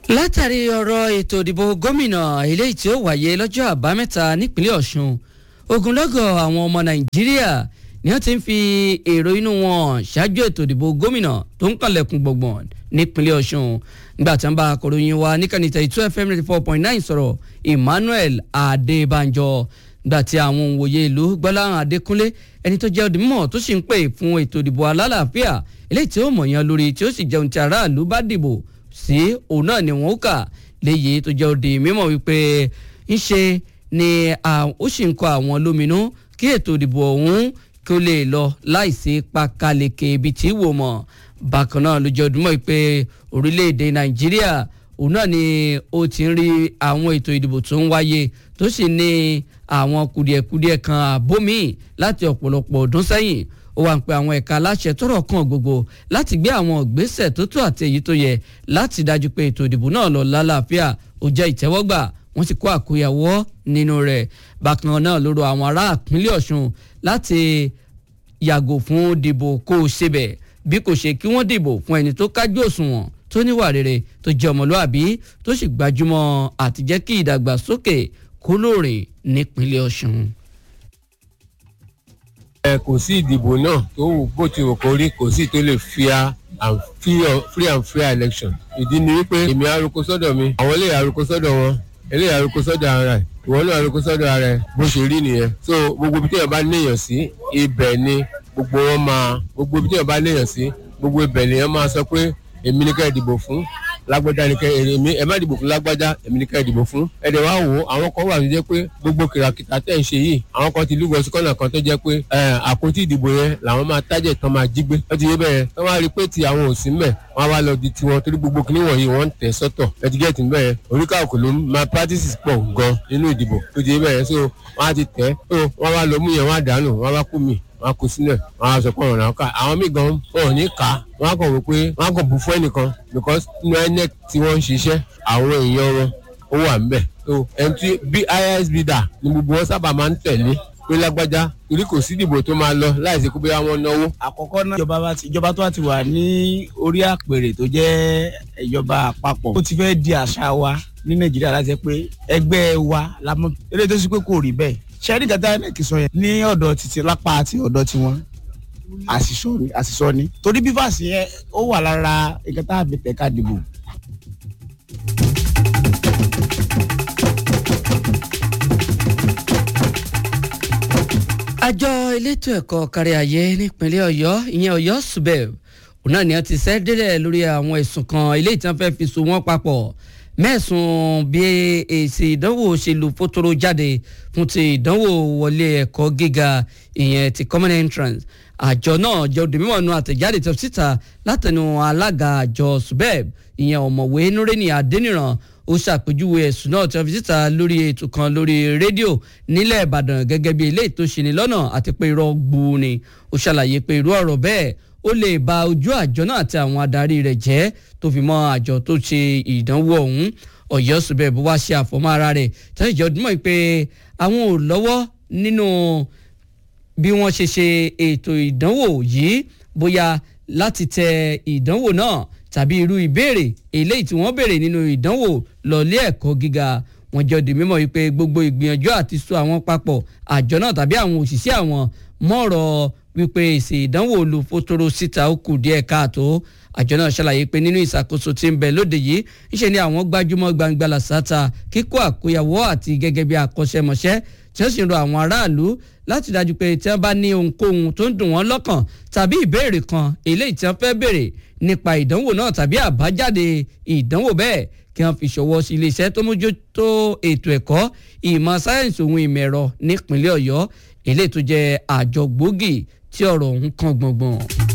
látàrí ọ̀rọ̀ ètò ìdìbò gómìnà eléyìí tí ó wáyé lọ́jọ́ àbámẹ́ta nípínlẹ̀ ọ̀ṣun ogunlọ́gọ̀ àwọn ọmọ nàìjíríà ni wọ́n ti ń fi èrò inú wọn ṣáájú ètò ìdìbò gómìnà tó ń kànlẹ̀kùn gbọ̀ngbọ̀n nípínlẹ̀ ọ̀ṣun nígbà tí wọ́n bá akọ̀ròyìn wa níkànnì tẹ̀ two fm ninety four point nine sọ̀rọ̀ emmanuel adébánjọ nígbà tí àwọn òǹwòye ìlú gbọ́láhàn adékúnlé ẹni tó jẹ́ òdìmọ̀ tó sì ń pè fún ètò ìdìbò alálàáfíà eléyìí tí ó mọ̀yán lórí tí ó sì jẹun tí aráàlú bá dìbò sí òun náà ni wọn ó kà léyìí tó jẹ́ òde mímọ̀ wípé ńṣe ni ó sì ń kọ àwọn lóminú kí ètò ìdìbò ọ̀hún kí ó lè lọ láìsí pákáleke ibi tí wò mọ̀ bákan náà ló jẹ́ òdùmọ̀ pé orílẹ̀-èdè nàìjíríà òun náà ni ó ti ń rí àwọn ètò ìdìbò tó ń wáyé tó sì ní àwọn kùdìẹ̀kudiẹ kan àbómi láti ọ̀pọ̀lọpọ̀ ọdún sẹ́yìn ó wá ń pe àwọn ẹ̀ka aláṣẹ tọ́rọ̀ kàn gbogbo láti gbé àwọn ìgbésẹ̀ tó tó àti èyí tó yẹ láti dájú pé ètò ìdìbò náà lọ lálàáfíà ó jẹ́ ìtẹ́wọ́gbà wọ́n sì kó àkóyawọ́ nínú rẹ̀ bákan náà ló rọ àwọn ará ìpínlẹ̀ ọ̀ṣun láti yàgò fún dìbò kó o ṣebẹ̀ bí kò ṣe kí wọ́n dìbò fún ẹni tó kájú òṣùwọ̀n tó níwà rere tó jẹ́ ọmọlúàbí tó sì gbajúmọ̀ àti jẹ́ kí ìdàgbàsókè kó lóore nípínlẹ̀ ọ̀ṣun ẹ kò sí ìdìbò náà tó wù bó ti wù kó rí kò sí tó lè fair and free and fair election ìdí ni wípé èmi arúgbó sọ́dọ̀ mi àwọn eléyà arúgbó sọ́dọ̀ wọn eléyà arúgbó sọ́dọ̀ ara ẹ̀ ìwọ náà arúgbó sọ́dọ̀ ara ẹ̀ bó ṣe rí nìyẹn so gbogbo ibi tí èèyàn bá níyàn sí ibẹ̀ ni gbogbo wọn máa gbogbo ibi tí èèyàn bá níyàn sí gbogbo ibẹ̀ lèèyàn máa sọ pé èmi ní ká ẹ dìbò fún lágbájá ni kẹ èmi ẹ má dìbò fún lágbájá èmi ní ká ẹ dìbò fún ẹ dẹ̀ wá wò ó àwọn kan wà tó jẹ́ pé gbogbo kìràkìtà tẹ̀ ń ṣe yìí àwọn kan ti lúgọ sí kọ́nà kan tó jẹ́ pé àpótí ìdìbò yẹn làwọn máa tájẹ̀ tán máa jí gbé wọ́n ti yé bẹ́ẹ̀ wọ́n wá rí i pé ti àwọn ò sí mẹ́ wọ́n wá lọ di tiwọn torí gbogbo kìnìún wọ̀nyí wọ́n ń tẹ̀ sọ́tọ̀ ẹ ti gẹ́ẹ̀tì bẹ́ẹ̀ oríkàkù ló máa practices pọ̀ gan nínú ìdìbò tó ti yé bẹ́ẹ̀ so wọ́n á ti tẹ̀ so wọ́n wá lọ mú yẹn wọ́n á dànù wọ́n wá kú mi wọn kò sílẹ̀ wọn á sọ pé ọ̀ràn ká àwọn míì gan wọn ò ní kà á wọn á kàn wò pé wọn á kàn bù fún ẹnìkan because nínú inec tí wọ́n ń ṣiṣẹ́ àwọn èèyàn wọn ó wà ńbẹ̀ so ẹni tí bí isb dà ni gbogbo wọn sábà máa ń tẹ̀lé pé lágbájá torí kò sí ìdìbò tó máa lọ láìsí kó bóyá wọn náwó. àkọ́kọ́ náà ìjọba bá ti ìjọba tó wà ti wà ní orí àpèrè tó jẹ́ ìjọba àpapọ̀ ó ti fẹ́ di àṣà wa ní nàìjíríà láti pé ẹgbẹ́ wa la mọ̀ eré tó sì pé kò rí bẹ́ẹ̀ ṣẹ́rí gàdá inec sọ yẹn ní ọ̀dọ̀ títí lápá àti ọ̀dọ̀ tiwọn àṣìṣọ́ ni àṣìṣọ́ ni torí bífàsì yẹn ó wà lára nǹkan tá a fi tẹ̀ka dìbò. àjọ elétò ẹ̀kọ́ kárí ayé nípínlẹ̀ ọ̀yọ́ ìyẹn ọ̀yọ́ subeb òun náà ni wọ́n ti ṣẹ́ délẹ̀ lórí àwọn ẹ̀sùn kan eléyìí tí wọ́n fẹ́ fi so wọ́n papọ̀ mẹ́sùn bí èsì ìdánwò ṣe lu fótóró jáde fún ti ìdánwò wọlé ẹ̀kọ́ gíga ìyẹn ti common entrance àjọ náà jẹ́ òde mímọ́ nu àtẹ̀jáde tó síta látẹnu alága àjọ subeb ìyẹn ọ̀mọ̀wé nureni adéníran ó ṣàpèjúwe ẹ̀sùn náà tí wọ́n fi síta lórí ètò kan lórí rédíò nílẹ̀ ìbàdàn gẹ́gẹ́ bí eléyìí tó ṣe ní lọ́nà àti pé irọ́ gbuu ni ó ṣàlàyé pé irú ọ̀rọ̀ bẹ́ẹ̀ ó lè ba ojú àjọ náà àti àwọn adarí rẹ̀ jẹ́ tó fi mọ́ àjọ tó ṣe ìdánwò ọ̀hún ọ̀yọ́ subeb wá ṣe àfọmọ́ ara rẹ̀ tẹ́lẹ̀ jẹ́ ọdún mọ́ pé àwọn ò lọ́wọ́ nínú bí wọ́n ṣe ṣe ètò ìdánwò yìí bóyá láti tẹ ìdánwò náà tàbí irú ìbéèrè eléyìí tí wọ́n béèrè nínú ìdánwò lọ́lé ẹ̀kọ́ gíga wọ́n jẹ́ di mímọ̀ wípé gbogbo ìgbìyànjú àti so àwọn papọ̀ àjọ náà tàbí àwọn òṣìṣẹ́ àwọn mọ̀rọ̀ wípé èsì ìdánwò olùfótóró síta ó kù díẹ̀ káàtó àjọ náà ṣàlàyé pé nínú ìṣàkóso tí ń bẹ lóde yìí ńṣe ni àwọn gbájúmọ́ gbangba làṣàtà kíkó àkóyawọ́ àti gẹ́gẹ́ bí akọ́ṣẹ́mọṣẹ́ tí wọ́n sì ń rọ àwọn aráàlú láti dájú pé tí wọ́n bá ní ohunkóhun tó ń dùn wọ́n lọ́kàn tàbí ìbéèrè kan eléyìí tí wọ́n fẹ́ béèrè nípa ìdánwò náà tàbí àbájáde ìdánwò bẹ́ẹ̀ kí wọ́n fi ṣọwọ́ sí iléeṣẹ́ tó mójútó ètò ẹ̀kọ́ ìmọ̀ sáyẹ́ǹsì ohun ìmọ̀ ẹ̀rọ nípínlẹ̀ ọ̀yọ́ eléyìí tó jẹ́ àjọ gbòógì tí ọ̀rọ̀ ọ̀hún kan gbọ̀ngbọ̀n.